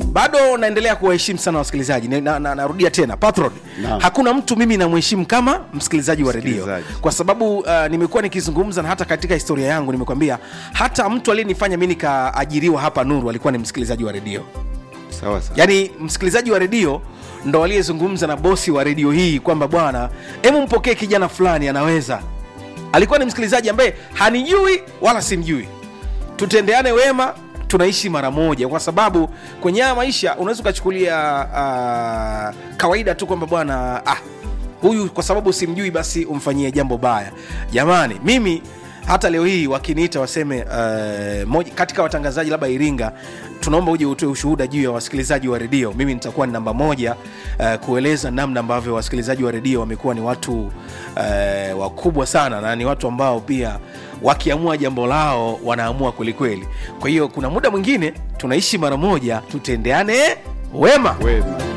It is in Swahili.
bado naendelea kuwaheshimu sana wasikilizaji Ni- na, na, narudia tena patron Naam. hakuna mtu mimi namheshimu kama msikilizaji wa redio Msikilizaji. kwa sababu uh, nimekuwa nikizungumza na hata katika historia yangu nimekwambia hata mtu aliyenifanya mi nikaajiriwa hapa nuru alikuwa ni msikilizaji wa redio sawa sawa yaani msikilizaji wa redio ndo aliyezungumza na bosi wa redio hii kwamba bwana hemu mpokee kijana fulani anaweza alikuwa ni msikilizaji ambaye hanijui wala simjui tutendeane wema tunaishi mara moja kwa sababu kwenye haya maisha unaweza ukachukulia uh, kawaida tu kwamba bwana ah, huyu kwa sababu simjui basi umfanyie jambo baya jamani mimi hata leo hii wakiniita waseme uh, moja, katika watangazaji labda iringa tunaomba uje utoe ushuhuda juu ya wasikilizaji wa redio mimi nitakuwa ni namba moja uh, kueleza namna ambavyo wasikilizaji wa redio wamekuwa ni watu uh, wakubwa sana na ni watu ambao pia wakiamua jambo lao wanaamua kwelikweli kwa hiyo kuna muda mwingine tunaishi mara moja tutendeane wema wema